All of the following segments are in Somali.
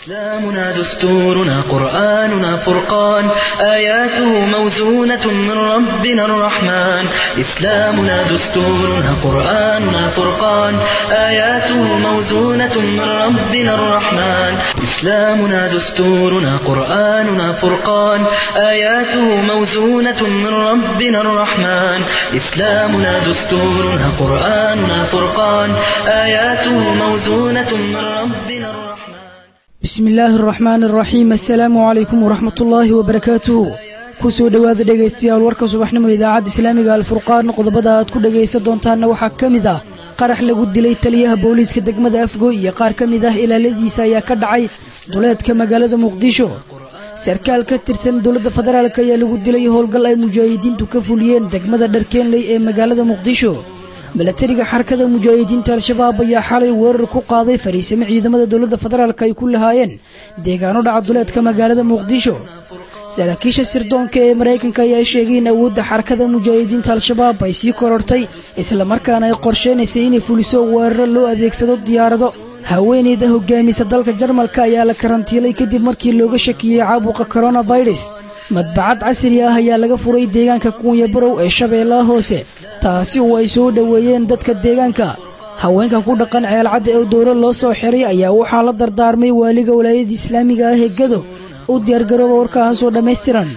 إسلامنا دستورنا قرآننا فرقان آياته موزونة من ربنا الرحمن إسلامنا دستورنا قرآننا فرقان آياته موزونة من ربنا الرحمن إسلامنا دستورنا قرآننا فرقان آياته موزونة من ربنا الرحمن إسلامنا دستورنا قرآننا فرقان آياته موزونة من ربنا الرحمن bismi illaahi araxmaan araxiim assalaamu calaykum waraxmat ullaahi wabarakaatuhu ku soo dhowaada dhegaystayaal warka subaxnimo idaacadda islaamiga alfurqaan qodobada aad ku dhegaysan doontaanna waxaa ka mid ah qarax lagu dilay taliyaha booliiska degmada afgoy iyo qaar ka mid ah ilaaladiisa ayaa ka dhacay duleedka magaalada muqdisho sarkaal ka tirsan dowladda federaalk ayaa lagu dilay howlgal ay mujaahidiintu ka fuliyeen degmada dharkeenley ee magaalada muqdisho milatariga xarakada mujaahidiinta al-shabaab ayaa xalay weerar ku qaaday fariisimo ciidamada dowladda federaalk ay ku lahaayeen deegaano dhaca duleedka magaalada muqdisho saraakiisha sirdoonka ee maraykanka ayaa sheegay in awoodda xarakada mujaahidiinta al-shabaab ay sii korortay islamarkaana ay qorsheynaysay inay fuliso weeraro loo adeegsado diyaarado haweeneyda hogaamisa dalka jarmalka ayaa la karantiilay kadib markii looga shakiyey caabuqa coronavirus madbacad casri ah ayaa laga furay deegaanka kuunya barow ee shabeellaha hoose taasi oo ay soo dhoweeyeen dadka deegaanka haweenka ku dhaqan ceelcadda ee dowlo loo soo xiray ayaa waxaa la dardaarmay waaliga walaayadda islaamiga ah ee gado u diyaargarooba warkaasoo dhammaystiran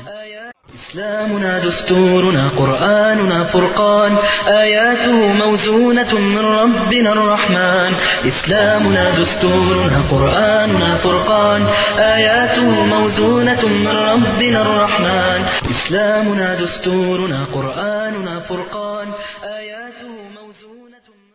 إسلامنا دستورنا قرآننا فرقان آياته موزونة من ربنا الرحمن إسلامنا دستورنا قرآننا فرقان آياته موزونة من ربنا الرحمن إسلامنا دستورنا قرآننا فرقان آياته موزونة من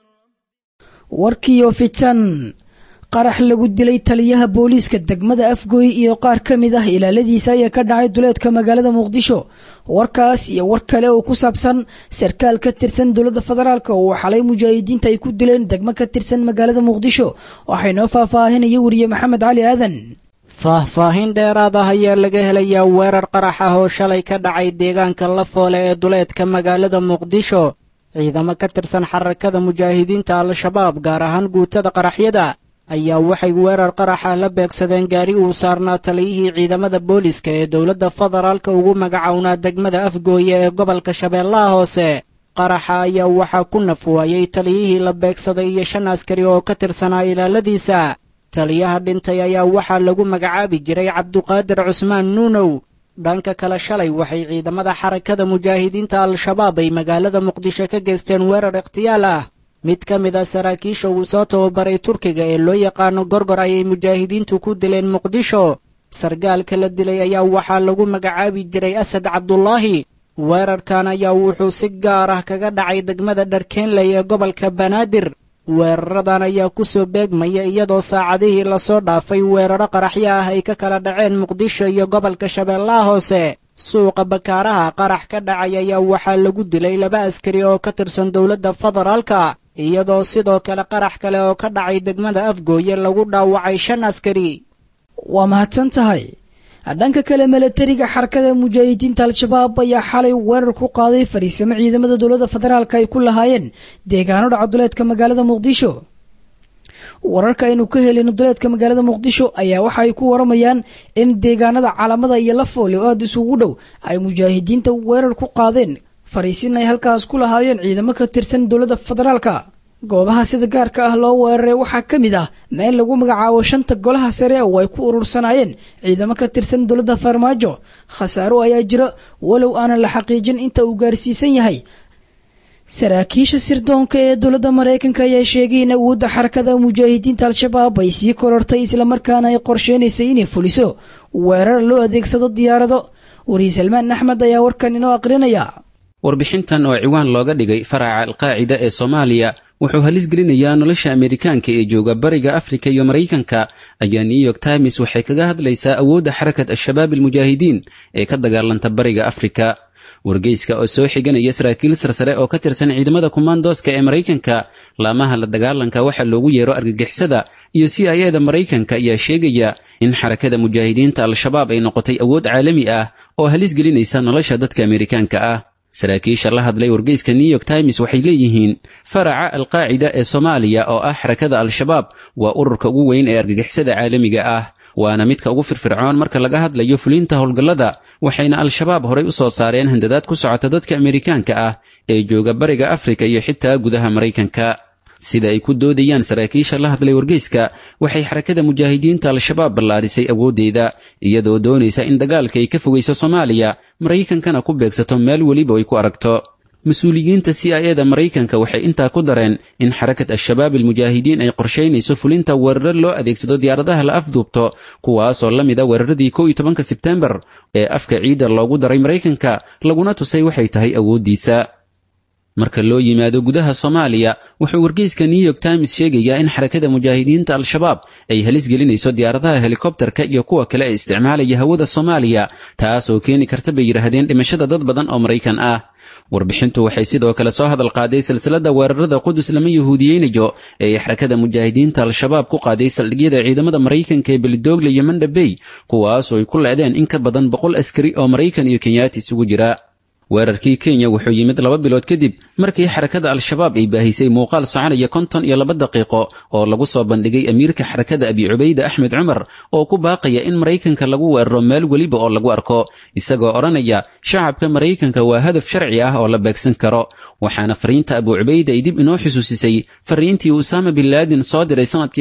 warkiiyo fitan qarax lagu dilay taliyaha booliiska degmada afgoy iyo qaar ka mid ah ilaaladiisa ayaa ka dhacay duleedka magaalada muqdisho warkaas iyo war kale oo ku saabsan sarkaal ka tirsan dowladda federaalk oo xalay mujaahidiinta ay ku dileen degmo ka tirsan magaalada muqdisho waxay noo faahfaahinaya weriye maxamed cali aadan faahfaahin dheeraad ah ayaa laga helayaa weerar qarax ah oo shalay ka dhacay deegaanka lafoole ee duleedka magaalada muqdisho ciidamo ka tirsan xarakada mujaahidiinta al-shabaab gaar ahaan guutada qaraxyada ayaa waxay weerar qaraxa la beegsadeen gaari uu saarnaa taliyihii ciidamada booliska ee dowladda federaalka ugu magacownaa degmada afgooye ee gobolka shabeellaha hoose qaraxa ayaa waxaa ku naf waayey taliyihii la beegsaday iyo shan askari oo ka tirsanaa ilaaladiisa taliyaha dhintay ayaa waxaa lagu magacaabi jiray cabduqaadir cusmaan nuunow dhanka kale shalay waxay ciidamada xarakada mujaahidiinta al-shabaab ay magaalada muqdisho ka geysteen weerar ikhtiyaal ah mid ka mid a saraakiisha uu soo tababaray turkiga ee loo yaqaano gorgor ayay mujaahidiintu ku dileen muqdisho sargaalka la dilay ayaa waxaa lagu magacaabi jiray asad cabdulaahi weerarkan ayaa wuxuu si gaar ah kaga dhacay degmada dharkeenley ee gobolka banaadir weeraradan ayaa ku soo beegmaya iyadoo saacadihii lasoo dhaafay weeraro qaraxyo ah ay ka kala dhaceen muqdisho iyo gobolka shabeellaha hoose suuqa bakaaraha qarax ka dhacay ayaa waxaa lagu dilay laba askari oo ka tirsan dowladda federaalka iyadoo sidoo kale qarax kale oo ka dhacay degmada afgooye lagu dhaawacay shan askari waa mahadsan tahay dhanka kale milatariga xarakada mujaahidiinta al-shabaab ayaa xalay weerar ku qaaday fariisimo ciidamada dowladda federaalk ay ku lahaayeen deegaano dhaca duleedka magaalada muqdisho wararka aynu ka helino duleedka magaalada muqdisho ayaa waxa ay ku waramayaan in deegaanada calamada iyo lafoole oo aada isugu dhow ay mujaahidiinta weerar ku qaadeen fariisin ay halkaas ku lahaayeen ciidamo ka tirsan dowladda federaalka goobaha sida gaarka ah loo weeraray waxaa ka mid ah meel lagu magacaabo shanta golaha sare oo ay ku urursanaayeen ciidamo ka tirsan dowladda farmaajo khasaaro ayaa jira walow aanan la xaqiijin inta uu gaarsiisan yahay saraakiisha sirdoonka ee dowladda maraykanka ayaa sheegay in awoodda xarakada mujaahidiinta al-shabaab ay sii korortay islamarkaana ay qorsheynaysay inay fuliso weerar loo adeegsado diyaarado wariye salmaan axmed ayaa warkan inoo aqrinaya warbixintan oo ciwaan looga dhigay faraca alqaacida ee soomaaliya wuxuu halis gelinayaa nolosha ameerikaanka ee jooga bariga afrika iyo maraykanka ayaa new york times waxay kaga hadlaysaa awoodda xarakat al-shabaab almujaahidiin ee ka dagaalanta bariga afrika wargeyska oo soo xiganaya saraakiil sarsare oo ka tirsan ciidamada kumaandooska ee maraykanka laamaha la dagaalanka waxa loogu yeero argagixisada iyo c i eda maraykanka ayaa sheegaya in xarakada mujaahidiinta al-shabaab ay noqotay awood caalami ah oo halis gelinaysa nolosha dadka ameerikaanka ah saraakiisha la hadlay wargeyska new york times waxay leeyihiin faraca alqaacida ee soomaaliya oo ah xarakada al-shabaab waa ururka ugu weyn ee argagixisada caalamiga ah waana midka ugu firfircoon marka laga hadlayo fulinta howlgallada waxayna al-shabaab horay u soo saareen handadaad ku socota dadka amerikaanka ah ee jooga bariga afrika iyo xitaa gudaha maraykanka sida ay ku doodayaan saraakiisha la hadlay wargeyska waxay xarakada mujaahidiinta al-shabaab ballaarisay awooddeeda iyadoo doonaysa in dagaalka ay ka fogayso soomaaliya maraykankana ku beegsato meel weliba ay ku aragto mas-uuliyiinta c i eda maraykanka waxay intaa ku dareen in xarakat al-shabaab almujaahidiin ay qorshaynayso fulinta weeraro loo adeegsado diyaaradaha la afduubto kuwaasoo la mid a weeraradii kow iyo tobanka sebtembar ee afka ciidda loogu daray maraykanka laguna tusay waxay tahay awooddiisa marka loo yimaado gudaha soomaaliya wuxuu wargeyska new york times sheegayaa in xarakada mujaahidiinta al-shabaab ay halis gelinayso diyaaradaha helikobterka iyo kuwa kale ee isticmaalaya hawada soomaaliya taasoo keeni karta bay yidhaahdeen dhimashada dad badan oo maraykan ah warbixintu waxay sidoo kale soo hadal qaaday silsilada weerarada qudus lama yahuudiyeynayo ee ay xarakada mujaahidiinta al-shabaab ku qaaday saldhigyada ciidamada maraykanka ee belidoogle iyo mandhabey kuwaasoo ay ku leedeen in ka badan boqol askari oo maraykan iyo kenyaati isugu jira weerarkii kenya wuxuu yimid laba bilood kadib markii xarakada al-shabaab ay baahisay muuqaal soconaya konton iyo laba daqiiqo oo lagu soo bandhigay amiirka xarakada abi cubayde axmed cumar oo ku baaqaya in maraykanka lagu weeraro meel weliba oo lagu arko isagoo odhanaya shacabka maraykanka waa hadaf sharci ah oo la beegsan karo waxaana fariinta abu cubayde ay dib inoo xusuusisay fariintii usaama bin laadin soo diray sanadkii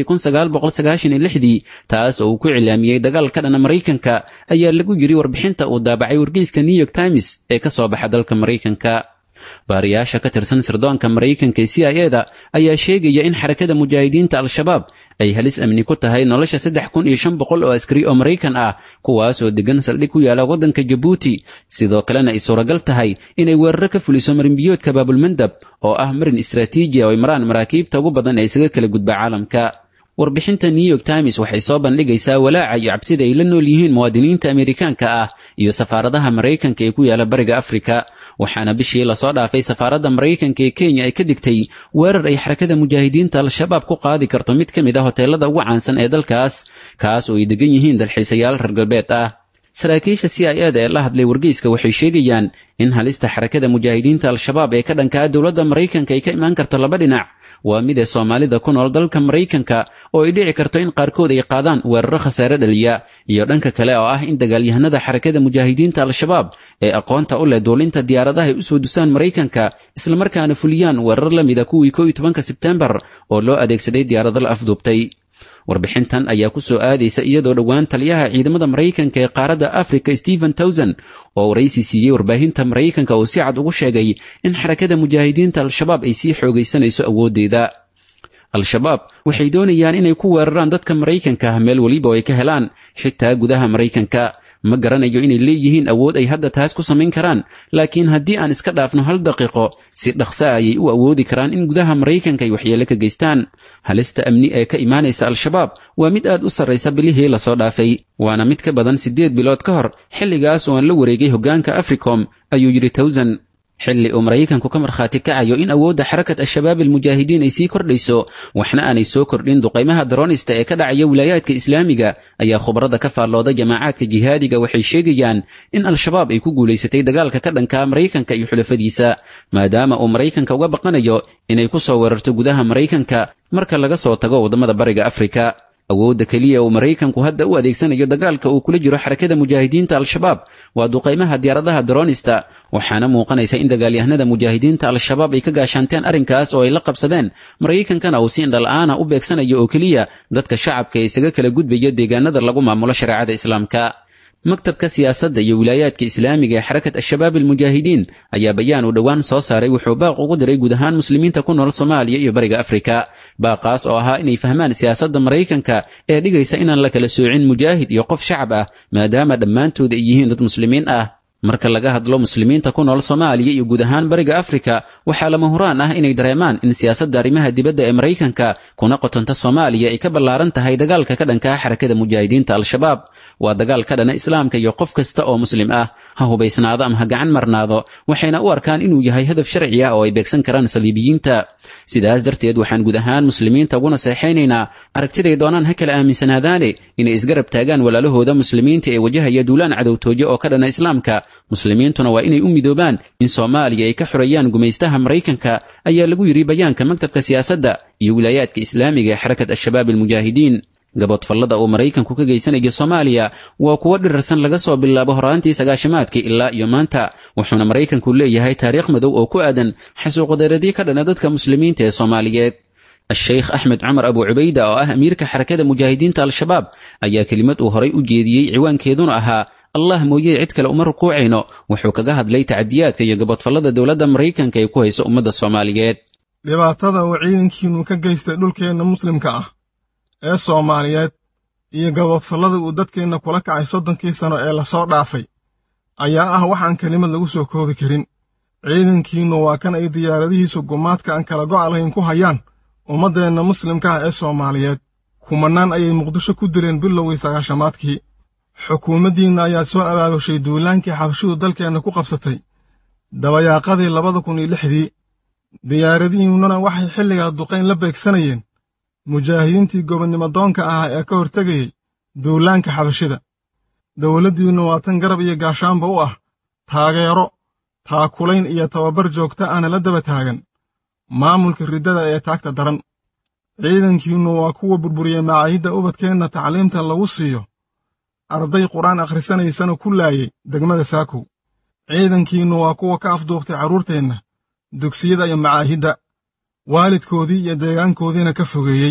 dii taas oo uu ku cilaamiyey dagaal ka dhana maraykanka ayaa lagu yiri warbixinta uu daabacay wargeyska new york times ee ka soo baxa dalka maraykanka baariyaasha ka tirsan sirdoonka maraykanka ee c i eda ayaa sheegaya in xarakada mujaahidiinta al-shabaab ay halis amni ku tahay nolosha saddex kun iyo shan boqol oo askari oo maraykan ah kuwaas oo degan saldhig ku yaala waddanka jabuuti sidoo kalena ay suuragal tahay inay weeraro ka fuliso marinbiyoodka baabulmandab oo ah marin istraatiiji oo ay maraan maraakiibta ugu badan ee isaga kala gudba caalamka warbixinta new york times waxay soo bandhigaysaa walaaca iyo cabsida ay la nool yihiin muwaadiniinta amerikaanka ah iyo safaaradaha maraykanka ee ku yaala bariga afrika waxaana bishii lasoo dhaafay safaaradda maraykanka ee kenya ay ka digtay weerar ay xarakada mujaahidiinta al-shabaab ku qaadi karto mid ka mid a hoteelada ugu caansan ee dalkaas kaas oo ay degan yihiin dalxiisayaal reer galbeed ah saraakiisha c i eda ee la hadlay wargeyska waxay sheegayaan in halista xarakada mujaahidiinta al-shabaab ee ka dhankaa dowladda maraykanka ay ka imaan karto laba dhinac waa mid ee soomaalida ku nool dalka maraykanka oo ay dhici karto in qaarkood ay qaadaan weeraro khasaare dhaliya iyo dhanka kale oo ah in dagaalyahanada xarakada mujaahidiinta al-shabaab ee aqoonta u leh duulinta diyaaradaha ay usoo dusaan maraykanka islamarkaana fuliyaan weerar la mida kuwii ko iyo tobanka sebtembar oo loo adeegsaday diyaarado la afduubtay warbixintan ayaa ku soo aadaysa iyadoo dhowaan taliyaha ciidamada maraykanka ee qaaradda africa stephen towson oo waraysi siiyey warbaahinta maraykanka uu si cad ugu sheegay in xarakada mujaahidiinta al-shabaab ay sii xoogaysanayso awooddeeda al-shabaab waxay doonayaan inay ku weeraraan dadka maraykanka ah meel weliba oo ay ka helaan xitaa gudaha maraykanka ma garanayo inay leeyihiin awood ay hadda taas ku samayn karaan laakiin haddii aan iska dhaafno hal daqiiqo si dhaqsa ayay u awoodi karaan in gudaha maraykanka ay waxyeelo ka geystaan halista amni ee ka imaanaysa al-shabaab waa mid aad u sarraysa bilihii lasoo dhaafay waana mid ka badan siddeed bilood ka hor xilligaas oo aan la wareegay hoggaanka africom ayuu yidhi towsan xilli uu maraykanku ka markhaati kacayo in awoodda xarakat al-shabaab almujaahidiin ay sii kordhayso waxna aanay soo kordhin duqaymaha daroonista ee ka dhacaya wilaayaadka islaamiga ayaa khubarada ka faallooda jamaacaadka jihaadiga waxay sheegayaan in al-shabaab ay ku guulaysatay dagaalka ka dhanka maraykanka iyo xulafadiisa maadaama uu maraykanka uga baqanayo inay ku soo weerarto gudaha maraykanka marka laga soo tago waddamada bariga afrika awoodda keliya uu maraykanku hadda u adeegsanayo dagaalka uu kula jiro xarakada mujaahidiinta al-shabaab waa duqaymaha diyaaradaha daroonista waxaana muuqanaysa in dagaalyahanada mujaahidiinta al-shabaab ay ka gaashaanteen arrinkaas oo ay la qabsadeen maraykankana uu si indhala'aana u beegsanayo oo keliya dadka shacabka ee isaga kala gudbaya deegaanada lagu maamulo shareecada islaamka maktabka siyaasadda iyo wilaayaadka islaamiga ee xarakat al-shabaab almujaahidiin ayaa bayaan uu dhowaan soo saaray wuxuu baaq ugu diray guud ahaan muslimiinta ku nool soomaaliya iyo bariga afrika baaqaas oo ahaa inay fahmaan siyaasadda maraykanka ee dhigaysa inaan la kala soocin mujaahid iyo qof shacab ah maadaama dhammaantood ay yihiin dad muslimiin ah marka laga hadlo muslimiinta ku nool soomaaliya iyo guud ahaan bariga afrika waxaa lama huraan ah inay dareemaan in siyaasadda arrimaha dibadda ee maraykanka kuna qotonta soomaaliya ay ka ballaaran tahay dagaalka ka dhankaa xarakada mujaahidiinta al-shabaab waa dagaal ka dhana islaamka iyo qof kasta oo muslim ah ha hubaysnaado ama ha gacan marnaado waxayna u arkaan inuu yahay hadaf sharci ah oo ay beegsan karaan saliibiyiinta sidaas darteed waxaan guud ahaan muslimiinta uguna seexaynaynaa aragtiday doonaan ha kala aaminsanaadaane inay isgarab taagaan walaalahooda muslimiinta ee wajahaya duulaan cadowtooyo oo ka dhana islaamka muslimiintuna waa inay u midoobaan in soomaaliya ay ka xoreeyaan gumaystaha maraykanka ayaa lagu yidhi bayaanka maktabka siyaasadda iyo wilaayaadka islaamiga ee xarakat al-shabaab almujaahidiin gaboodfallada uu maraykanku ka geysanayo soomaaliya waa kuwo dhirarsan laga soo bilaabo horaantii sagaashimaadkii ilaa iyo maanta wuxuuna maraykanku leeyahay taariikh madow oo ku aadan xasuuqdaradii ka dhana dadka muslimiinta ee soomaaliyeed a-sheykh axmed cumar abu cubayda oo ah amiirka xarakada mujaahidiinta al-shabaab ayaa kelimad uu horay u jeediyey ciwaankeeduna ahaa allah mooyee cid kale uma rukuucayno wuxuu kaga hadlay tacadiyaadka iyo gaboodfallada dowladda maraykanka ay ku hayso ummadda soomaaliyeed dhibaatada uu ciidankiinnu ka geystay dhulkeenna muslimka ah ee soomaaliyeed iyo gaboodfallada uu dadkeenna kula kacay soddonkii sano ee lasoo dhaafay ayaa ah wax aan kelimad lagu soo koobi karin ciidankiinnu waa kan ay diyaaradihiisu gumaadka aan kala go'a lahayn ku hayaan ummaddeenna muslimka ah ee soomaaliyeed kumannaan ayay muqdisho ku dileen bilowgii sagaashamaadkii xukuumaddiinna ayaa soo abaabushay duulaankii xabashidu dalkeenna ku qabsatay dabayaaqadii labada kun iyo lixdii diyaaradihiinnuna waxay xilligaa duqayn la beegsanayeen mujaahidiintii gobonnimo doonka ahaa ee ka hortegayey duulaanka xabashida dowladdiinnu waa tan garab iyo gaashaanba u ah taageero taakulayn iyo tababar joogta ahna la daba taagan maamulka riddada ee taagta daran ciidankiinnu waa kuwa burburiyey macaahidda ubadkeenna tacliimta lagu siiyo arday qur-aan akhrisanaysana ku laayey degmada saakow ciidankiinnu waa kuwa ka afduubtay carruurteenna dugsiyada iyo macaahidda waalidkoodii iyo deegaankoodiina ka fogeeyey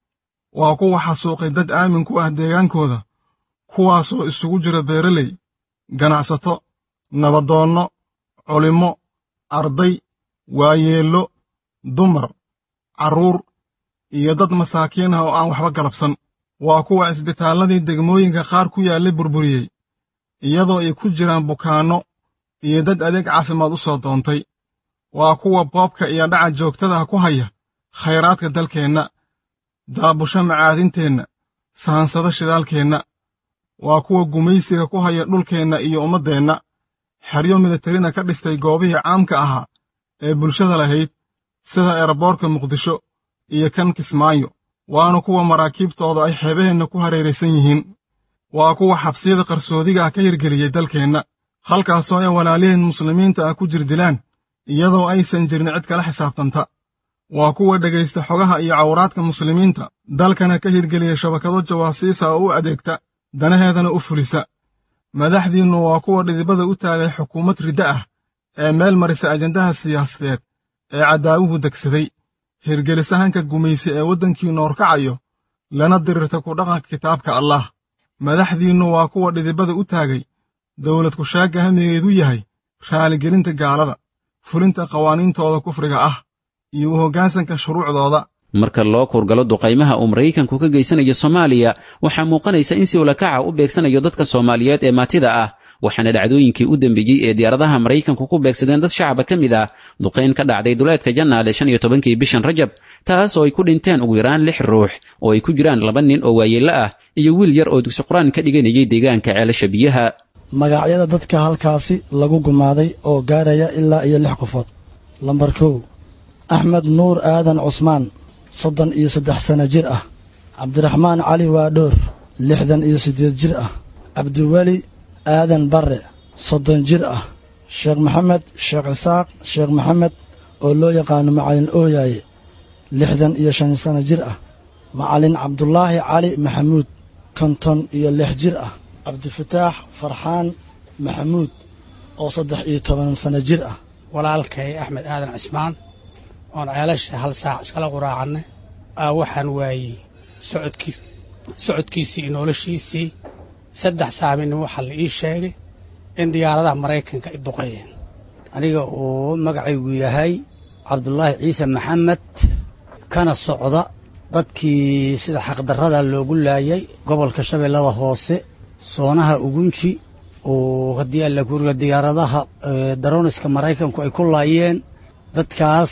waa kuwa xasuuqay dad aamin ku ah deegaankooda kuwaasoo isugu jira beeraley ganacsato nabadoonno culimmo arday waayeello dumar carruur iyo dad masaakiin ah oo aan waxba galabsan waa kuwa cisbitaalladii degmooyinka qaar ku yaallay burburiyey iyadoo ay ku jiraan bukaanno iyo dad adeeg caafimaad u soo doontay waa kuwa boobka iyo dhaca joogtadaha ku haya khayraadka dalkeenna daabusho macaadinteenna saansado shidaalkeenna waa kuwa gumaysiga ku haya dhulkeenna iyo ummaddeenna xeryo militarina ka dhistay goobihii caamka ahaa ee bulshada lahayd sida eeraboorka muqdisho iyo kan kismaayo waana kuwa maraakiibtooda ay xeebaheenna ku hareeraysan yihiin waa kuwa xabsiyada qarsoodiga ah ka hirgeliyey dalkeenna halkaasoo ay walaaliheen muslimiinta ah ku jirdilaan iyadoo aysan jirin cid kala xisaabtanta waa kuwa dhegaysta xogaha iyo cawraadka muslimiinta dalkana ka hirgeliya shabakado jawaasiisa oo u adeegta danaheedana u fulisa madaxdiinnu waa kuwa dhidibada u taagay xukuumad riddo ah ee meel marisa ajandaha siyaasadeed ee cadaawuhu degsaday hirgelisahanka gumaysi ee waddankiinnu horkacayo lana dirirta ku dhaqanka kitaabka allaah madaxdiinnu waa kuwa dhidibada u taagay dowlad kushaagga hamigeedu yahay raaligelinta gaalada fulinta qawaaniintooda kufriga ah iyo u hoggaansanka shuruucdooda marka loo kurgalo duqaymaha uu maraykanku ka geysanayo soomaaliya waxaa muuqanaysa in si ulakaca u beegsanayo dadka soomaaliyeed ee maatida ah waxaana dhacdooyinkii u dembeeyey ee diyaaradaha maraykanku ku beegsadeen dad shacaba ka mid ah duqayn ka dhacday duleedka jannaale shan iyo tobankii bishan rajab taas oo ay ku dhinteen ugu yaraan lix ruux oo ay ku jiraan laba nin oo waayeello ah iyo wiil yar oo dugsi qur-aan ka dhiganayay deegaanka ceelasha biyaha magacyada dadka halkaasi lagu gumaaday oo gaaraya ilaa iyo lix qofood lambar kow axmed nuur aadan cusmaan soddon iyo saddex sanno jir ah cabdiraxmaan cali waadhoor lixdan iyo siddeed jir ah cabdiweli aadan barre soddon jir ah sheekh maxamed sheekh isaaq sheekh maxamed oo loo yaqaano macalin ooyaaye lixdan iyo shan sanno jir ah macalin cabdulaahi cali maxamuud konton iyo lix jir ah cabdifataax farxaan maxamuud oo saddex iyo toban sanno jir ah walaalkay axmed aadan cismaan oon ceelasha hal saac iskala quraacannay aa waxaan waayey socodkiis socodkiisii iyo noloshiisii saddex saaminimo waxaa la ii sheegay in diyaaradaha maraykanka ay duqeeyeen aniga uu magacaygu yahay cabdulaahi ciise maxamed kana socda dadkii sida xaqdarrada loogu laayay gobolka shabeellada hoose soonaha ugunji oo haddii alla kuriga diyaaradaha darooniska maraykanku ay ku laayeen dadkaas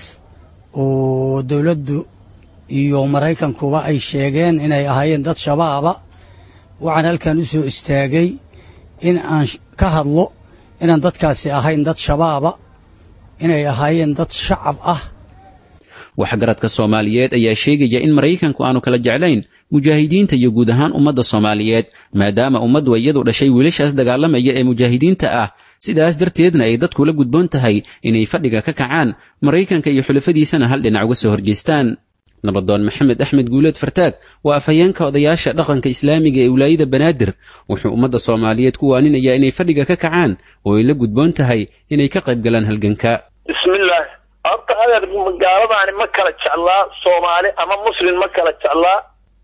oo dowladdu iyo maraykankuba ay sheegeen inay ahaayeen dad shabaaba waxaan halkan u soo istaagay in aan ka hadlo inaan dadkaasi ahayn dad shabaaba inay ahaayeen dad shacab ah waxgaradka soomaaliyeed ayaa sheegaya in maraykanku aanu kala jeclayn mujaahidiinta iyo guud ahaan ummadda soomaaliyeed maadaama ummaddu iyadu dhashay wiilashaas dagaalamaya ee mujaahidiinta ah sidaas darteedna ay dadku la gudboon tahay inay fadhiga ka kacaan maraykanka iyo xulafadiisana hal dhinac uga soo horjeestaan nabadoon maxamed axmed guuleed fartaag waa afhayeenka odayaasha dhaqanka islaamiga ee wilaayada banaadir wuxuu ummadda soomaaliyeed ku waaninayaa inay fadhiga ka kacaan oo ay la gudboon tahay inay ka qayb galaan halganka bismillaah horta adeer gaaladaani ma kala jeclaa soomaali ama muslim ma kala jeclaa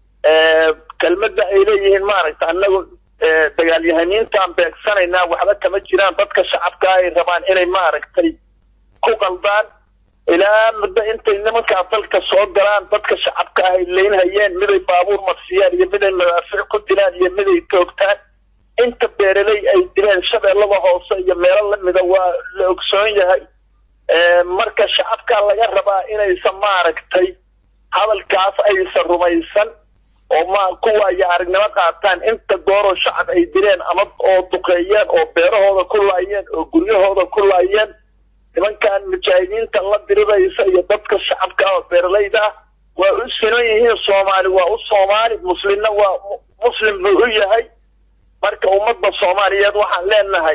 kelmadda ay leeyihiin maaragta annagu dagaalyahaniintaan beegsanaynaa waxba kama jiraan dadka shacabka ay rabaan inay maaragtay ku qaldaan ilaa muddo intay nimankaa dalka soo galaan dadka shacabka ah ay leynhayeen miday baabuur marsiyaan iyo miday madaafiic ku dilaan iyo miday toogtaan inta beeraley ay dileen shabeellada hoose iyo meelo lamida waa la ogsoon yahay marka shacabkaa laga rabaa inaysan maaragtay hadalkaas aysan rumaysan oo ma kuwaayo aragnimo qaataan inta gooroo shacab ay dileen ama oo duqeeyeen oo beerahooda ku laayeen oo guryahooda ku laayeen nimankan mujaahidiinta la diriraysa iyo dadka shacabka oo beeralayda ah waa u sinan yihiin soomaali waa u soomaali muslimna waa muslim buu u yahay marka ummadda soomaaliyeed waxaan leenahay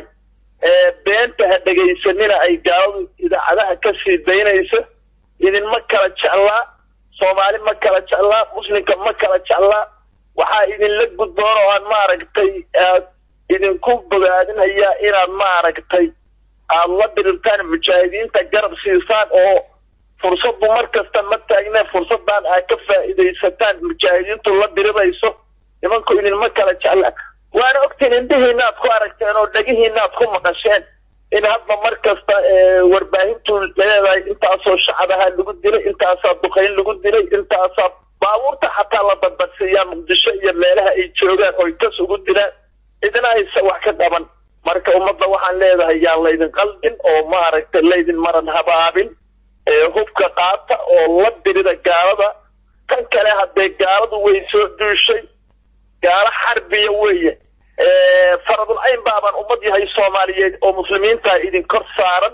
beenta ha dhegaysanina ay gaaladu idaacadaha ka sii daynayso idinma kala jeclaa soomaali ma kala jeclaa muslimka ma kala jeclaa waxaa idinla gudboon oo aan maaragtay aad idinku bogaadinhayaa inaad maaragtay aada la dirirtaan mujaahidiinta garab siisaan oo fursaddu mar kasta ma taagne fursaddan aad ka faa'iidaysataan mujaahidiintu la dirirayso nimanku idinma kala jeclaan waana ogtiin indhihiinaad ku aragteen oo dhegihiinaad ku maqasheen in hadda mar kasta warbaahintu leedahay intaasoo shacabaha lagu dilay intaasaa duqayn lagu dilay intaasaa baabuurta xataa la badbadsiiyaa muqdisho iyo meelaha ay joogaan oy kas ugu dilaan idina aysa wax ka qaban marka ummadda waxaan leedahay yaan laydin qaldin oo maaragtay laydin maran habaabin hubka qaata oo la dirida gaalada tan kale haddee gaaladu way soo duushay gaalo xarbiya weeye faradul cayn baabaan ummad yahay soomaaliyeed oo muslimiintaa idin kor saaran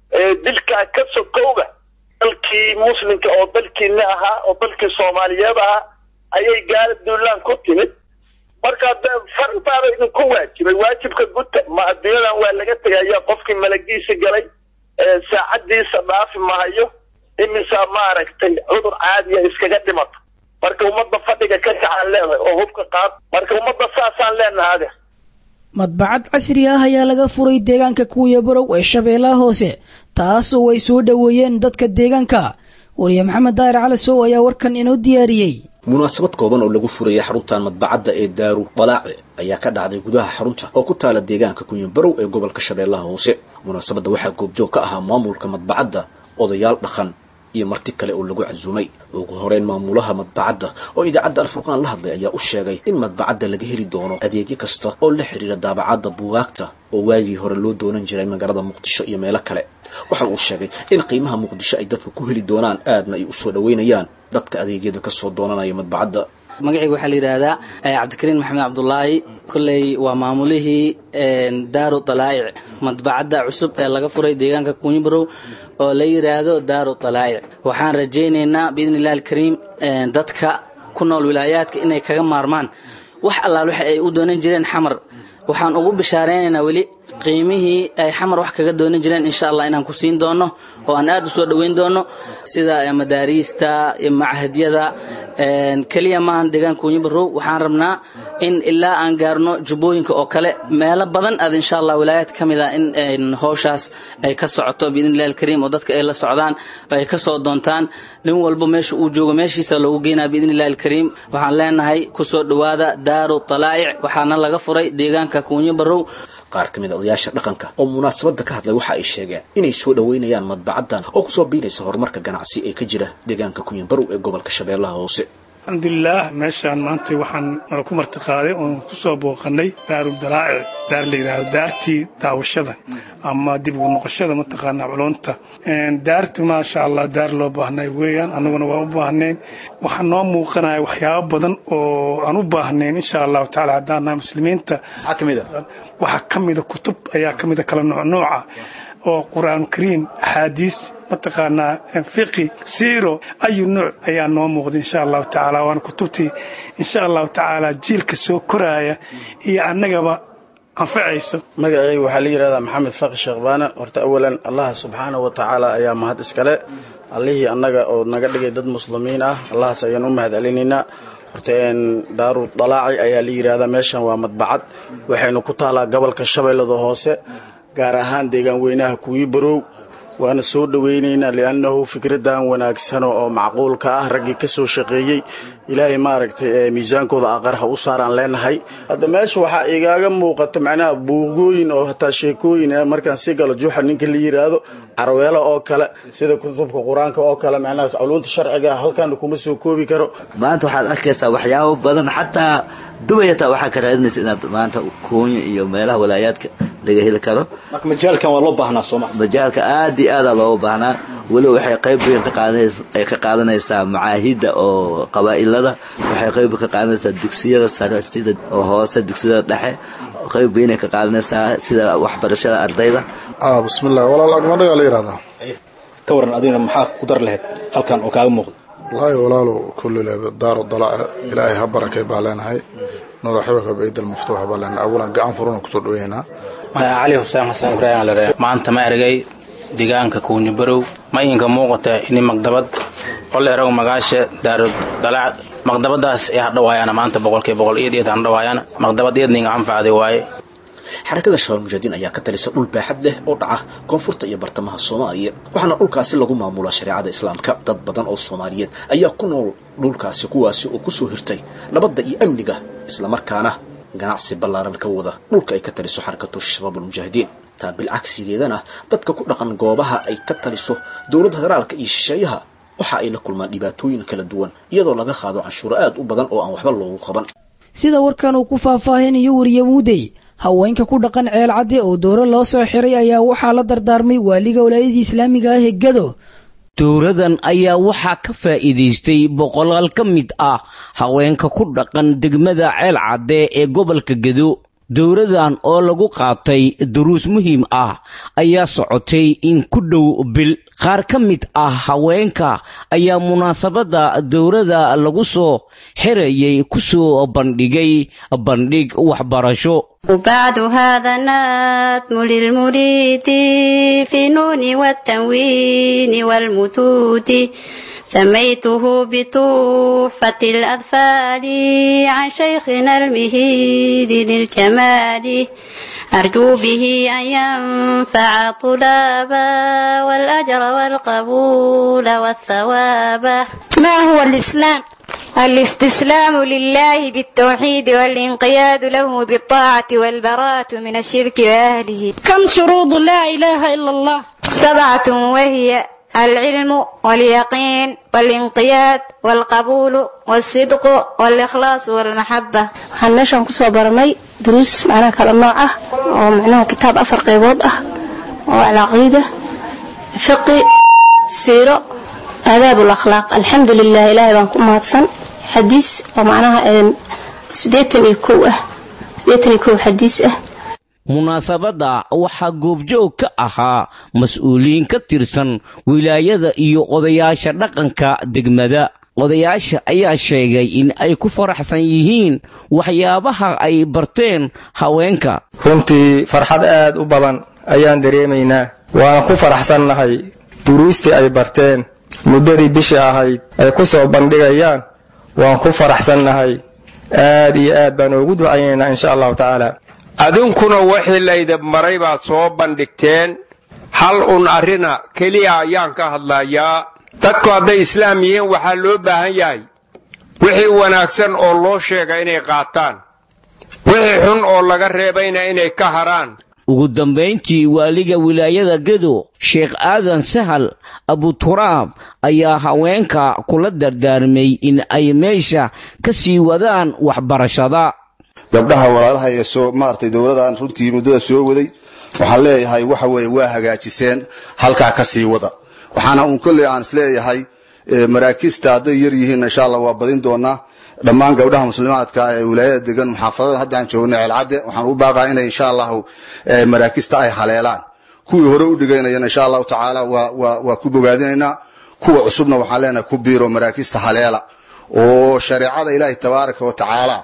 dilkaa ka sokowga dalkii muslimka oo dalkiina ahaa oo dalkii soomaaliyeed ahaa ayay gaala duulaan ku timid marka farintaada idinku waajibay waajibka guta ma adduunyadan waa laga tegaya qofkii malagiisa galay saacadiisa dhaafi mahayo imisaa maaragtay cudur caadiya iskaga dhimata marka ummadda fadhiga ka kacaan leenahay oo hubka qaad marka ummadda saasaan leenahay adeer madbacad casri ah ayaa laga furay deegaanka kuuya barow ee shabeellaha hoose taas oo ay soo dhoweeyeen dadka deegaanka wariye maxamed daahir cali sow ayaa warkan inoo diyaariyey munaasabad kooban oo lagu furayay xaruntan madbacadda ee daaru dalaaci ayaa ka dhacday gudaha xarunta oo ku taala deegaanka kunyabarow ee gobolka shabeellaha hoose munaasabadda waxaa goobjoog ka ahaa maamulka madbacadda odayaal dhaqan iyo marti kale oo lagu casuumay ugu horeyn maamulaha madbacadda oo idaacadda alfurqaan la hadlay ayaa u sheegay in madbacadda laga heli doono adeegyo kasta oo la xidhiira daabacadda buugaagta oo waagii hore loo doonan jiray magaalada muqdisho iyo meelo kale waxa uu sheegay in qiimaha muqdisho ay dadku ku heli doonaan aadna ay usoo dhoweynayaan dadka adeegyada kasoo doonanaya madbacadda magacayga waxaa la yidhaahdaa cabdikariin maxamed cabdulaahi kolley waa maamulihii daaru dalaa'ic madbacadda cusub ee laga furay deegaanka kunyibarow oo la yidhaahdo daaru dalaa'ic waxaan rajaynaynaa biidni illahi alkariim dadka ku nool wilaayaadka inay kaga maarmaan wax allaal waxa ay u doonan jireen xamar waxaan ugu bishaaraynaynaa weli qiimihii ay xamar wax kaga doonan jireen insha allah inaan ku siin doono oo aan aad u soo dhoweyn doono sida madaariista iyo machadyada keliya maahan deegaanka kunyibarow waxaan rabnaa in ilaa aan gaarno jubbooyinka oo kale meelo badan aad insha allah wilaayaad ka mid ah in howshaas ay ka socoto biidni illahi alkariim oo dadka ay la socdaan oo ay ka soo doontaan nin walba meesha uu joogo meeshiisa loogu geynaa biidni illahi alkariim waxaan leenahay kusoo dhowaada daaru talaa'ic waxaana laga furay deegaanka kunyibarow qaar ka mid a odayaasha dhaqanka oo munaasabadda ka hadlay waxa ay sheegeen inay soo dhoweynayaan madbacaddan oo kusoo biinaysa horumarka ganacsi ee ka jira deegaanka kunyanbarow ee gobolka shabeellaha hoose alxamdulilaah meeshaan maanta waxaan nala ku martiqaaday oon ku soo booqannay daaru dalaa'ic daar la yidhaahdo daartii daawashada ama dib ugu noqoshada mataqaanaa culunta daartu maasha allah daar loo baahnay weeyaan annaguna waa u baahnayn waxaa noo muuqanaya waxyaabo badan oo aan u baahnayn insha allahu tacala haddaan nahay muslimiinta waxaa ka mida kutub ayaa ka mida kala noocnooca oo qur-aan kariim axaadiis mataqaanaa fiqi siiro ayu nuuc ayaa noo muuqda insha allahu tacaala waana kutubtii insha allahu tacaala jiilka soo koraaya iyo annagaba anfacayso magacayga waxaa la yidhahdaa maxamed faqi sheekhbaane horta awalan allah subxaana wa tacaala ayaa mahad iskale allihii annaga oo naga dhigay dad muslimiin ah allahaas ayaan u mahad celinaynaa horta daaru dalaaci ayaa la yidhaahdaa meeshan waa madbacad waxaynu ku taalaa gobolka shabeellada hoose gaar ahaan deegaan weynaha kuwii barow waana soo dhowaynaynaa liannahu fikradan wanaagsano oo macquulka ah raggii ka soo shaqeeyey ilaahay maaragtay miisaankooda aqar ha u saaraan leenahay hadda meesha waxaa igaaga muuqata macnaha buugooyin oo hataa sheekooyin markaan sii galo juuxa ninka la yidhaahdo carweelo oo kale sida kutubka qur-aanka oo kale macnaha culuunta sharciga halkaana kuma soo koobi karo maanta waxaad arkaysaa waxyaabo badan xataa dubay hataa waxaa ka raadinaysa inaad maanta koonya iyo meelaha walaayaadka laga heli karo marka majaalkan waa loo baahnaa sooma majaalka aad iyo aada looga baahnaa weliba waxay qayb weyn ay ka qaadanaysaa macaahidda oo qabaa'ilada waxay qayb ka qaadanaysaa dugsiyada sare sida oo hoose dugsiyada dhexe qayb weynay ka qaadanaysaa sida waxbarashada ardayda bismillah walaal agmadhagaa la yidhahdaa ka waran adigna maxaa ku dar lahayd halkan oo kaaga muuqda wallaahi walaalow kullile daaru dalaaca ilaahay ha barakay baa leenahay nuura xibaka baidal maftuuxa baa leenahay awalan gacan furuna kusoo dhaweynaa cali xuseen xasan ibraahim lare maanta ma ergay deegaanka kuunyi barow ma iinka muuqata ini magdabad qoleeraw magaasha daaru dalaac maqdabadaas ee hadhawaayana maanta boqolkiiba boqol iyad iyad hadhawaayana maqdabad iyadninga anfacday waaye xarakada shabaab mujaahidiin ayaa ka talisa dhul baaxad leh oo dhaca koonfurta iyo bartamaha soomaaliya waxaana dhulkaasi lagu maamulaa shareecada islaamka dad badan oo soomaaliyeed ayaa ku nool dhulkaasi kuwaasi oo kusoo hirtay nabadda iyo amniga islamarkaana ganacsi ballaaran ka wada dhulka ay ka taliso xarakatu shabaab almujaahidiin taa bilcagsigeedana dadka ku dhaqan goobaha ay ka taliso dowladda federaalka iyo shisheeyaha waxa ay la kulmaan dhibaatooyin kala duwan iyadoo laga qaado canshuuro aad u badan oo aan waxba loogu qaban sida warkan uu ku faahfaahinayo wariye muudey haweenka ku dhaqan ceel cadde oo dooro loo soo xiray ayaa waxaa la dardaarmay waaliga walaayadii islaamiga ah ee gado dowradan ayaa waxaa ka faa'iidaystay boqolaal ka mid ah haweenka ku dhaqan degmada ceel cadde ee gobolka gedo dowradan oo lagu qaatay duruus muhiim ah ayaa socotay in ku dhow bil qaar ka mid ah haweenka ayaa munaasabadda dowrada lagu soo xirayay ku soo bandhigay bandhig waxbarasho وبعد هذا الناتم للمريد في نون والتنوين والمتود سميته بتحفة الأطفال عن شيخنا المهيد للجمال أرجو به أن ينفع طلابا والأجر والقبول والثواب ما هو الإسلام؟ الاستسلام لله بالتوحيد والانقياد له بالطاعة والبراءة من الشرك وأهله كم شروط لا إله إلا الله سبعة وهي العلم واليقين والانقياد والقبول والصدق والإخلاص والمحبة waxaan meeshaan kusoo baranay duruus macnaha kala nooc ah oo macnaha kitaab afar qaybood ah oo alcaqiida fiqi siiro aadaab lakhlaaq alxamdu lilah ilaahay baan ku mahadsan xadiis oo macnaha sideetan iyo kow ah sideetan iyo kow xadiis ah munaasabadda waxaa goobjoog ka ahaa mas-uuliyiin ka tirsan wilaayada iyo odayaasha dhaqanka degmada odayaasha ayaa sheegay in ay ku faraxsan yihiin waxyaabaha ay barteen haweenka runtii farxad aad u badan ayaan dareemaynaa waan ku faraxsannahay duruustii ay barteen muddadii bishii ahayd ay ku soo bandhigayaan waan ku faraxsannahay aad iyo aad baan ugu ducaynaynaa insha allahu tacaala adinkuna wixii laydin maray baad soo bandhigteen hal un arrina keliya ayaan ka hadlayaa dadku hadday islaam yihiin waxaa loo baahan yahay wixii wanaagsan oo loo sheega inay qaataan wixii xun oo laga reebayna inay ka haraan ugu dambayntii waaliga wilaayada gedo sheekh aadan sahal abuturaab ayaa haweenka kula dardaarmay in ay meesha ka sii wadaan waxbarashada gabdhaha walaalaha ee soo maaragtay dowladan runtii muddada soo waday waxaan leeyahay waxa weeye waa hagaajiseen halkaa ka sii wada waxaana uun kolley aan isleeyahay maraakiista hadday yar yihiin insha allah waa badin doonaa dhammaan gabdhaha muslimaadka ee wilaayada degan muxaafadada hadda aan joogno ceelcadde waxaan u baaqaa inay insha allahu maraakista ay haleelaan kuwii hore u dhigaynayana insha allahu tacaala waa ku bogaadinaynaa kuwa cusubna waxaan leenahay ku biiro maraakista haleela oo shareecada ilaahi tabaaraka wa tacaala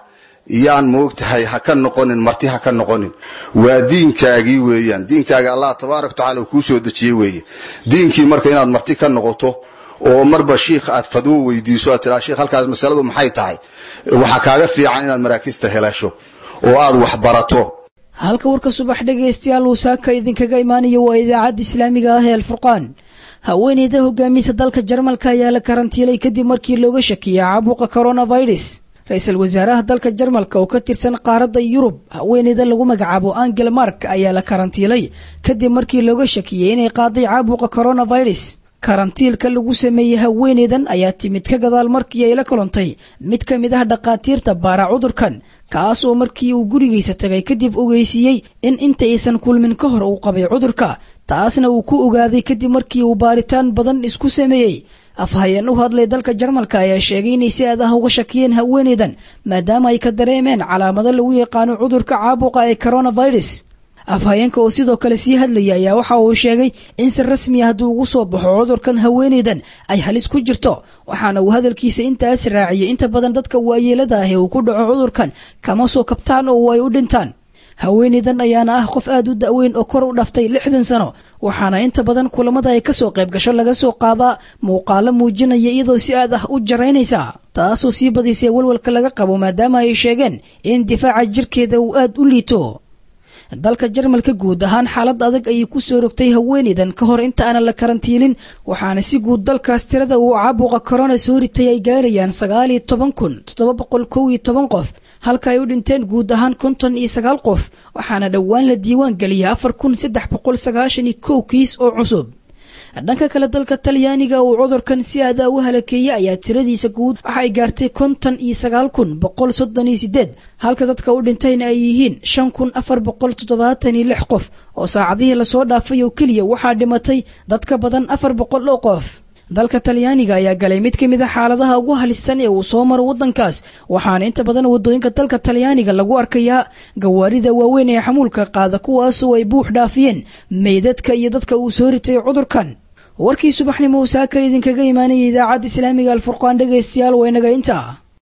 yaan moogtahay ha ka noqonin marti ha ka noqonin waa diinkaagii weeyaan diinkaaga allah tabaaraka watacaala uu kuu soo dejiyey weeye diinkii marka inaad marti ka noqoto oo marba shiikh aad fadwo weydiiso aad tiraa shiikh halkaas masaladu maxay tahay waxaa kaaga fiican inaad maraakista helasho oo aad wax barato halka warka subax dhegaystayaal uu saaka idinkaga imaanayo waa idaacadda islaamiga ah ee alfurqaan haweeneyda hogaamiysa dalka jarmalka ayaa la karantiilay kadib markii looga shakiyay caabuqa coronavirus ra-iisul wasaaraha dalka jarmalka oo ka tirsan qaaradda yurub haweeneyda lagu magacaabo angel mark ayaa la karantiilay kadib markii looga shakiyey inay qaaday caabuqa coronavirus karantiilka lagu sameeyey haweeneydan ayaa timid ka gadaal markii ay la kolontay mid ka mid ah dhakhaatiirta baara cudurkan kaas oo markii uu gurigiisa tagay kadib ogeysiiyey in inta aysan kulmin ka hor uu qabay cudurka taasna uu ku ogaaday kadib markii uu baaritaan badan isku sameeyey afhayeen u hadlay dalka jarmalka ayaa sheegay inay si aad ah uga shakiyeen haweeneydan maadaama ay ka dareemeen calaamado lagu yaqaano cudurka caabuqa ee coronavirus afhayeenka oo sidoo kale sii hadlaya ayaa waxa uu sheegay in si rasmi ah hadduu ugu soo baxo cudurkan haweeneydan ay halis ku jirto waxaana uu hadalkiisa intaas raaciyey inta badan dadka waayeelada ah ee uu ku dhaco cudurkan kama soo kabtaan oo ay u dhintaan haweeneydan ayaana ah qof aad u da'weyn oo kor u dhaftay lixdan sano waxaana inta badan kulamada ay kasoo qayb gasho laga soo qaadaa muuqaalo muujinaya iyadoo si aad ah u jaraynaysa taasoo sii badisay walwalka laga qabo maadaama ay sheegeen in difaaca jirkeeda uu aad u liito dalka jarmalka guud ahaan xaalad adag ayay ku soo rogtay haweeneydan ka hor inta aanan la karantiilin waxaana si guud dalkaas tirada uu caabuqa korona soo ritay ay gaarayaan sagaal iyo toban kun toddoba boqol kow iyo toban qof halka ay u dhinteen guud ahaan konton iyo sagaal qof waxaana dhowaan la diiwaan geliyay afar kun saddex boqol sagaashan iyo kow kiis oo cusub dhanka kale dalka talyaaniga uu cudurkan si aada u halakeeyey ayaa tiradiisa guud waxa ay gaartay konton iyo sagaal kun boqol soddon iyo sideed halka dadka u dhintayna ay yihiin shan kun afar boqol toddobaatan iyo lix qof oo saacadihii lasoo dhaafay oo keliya waxaa dhimatay dad ka badan afar boqol oo qof dalka talyaaniga ayaa galay mid ka mid a xaaladaha ugu halisan ee uu soo maro waddankaas waxaana inta badan waddooyinka dalka talyaaniga lagu arkayaa gawaarida waaweyn ee xamuulka qaada kuwaasoo ay buux dhaafiyeen meydadka iyo dadka uu soo ritay cudurkan warkii subaxnimo saaka idinkaga imaanayay idaacadda islaamiga alfurqaan dhegaystayaal waa inaga intaa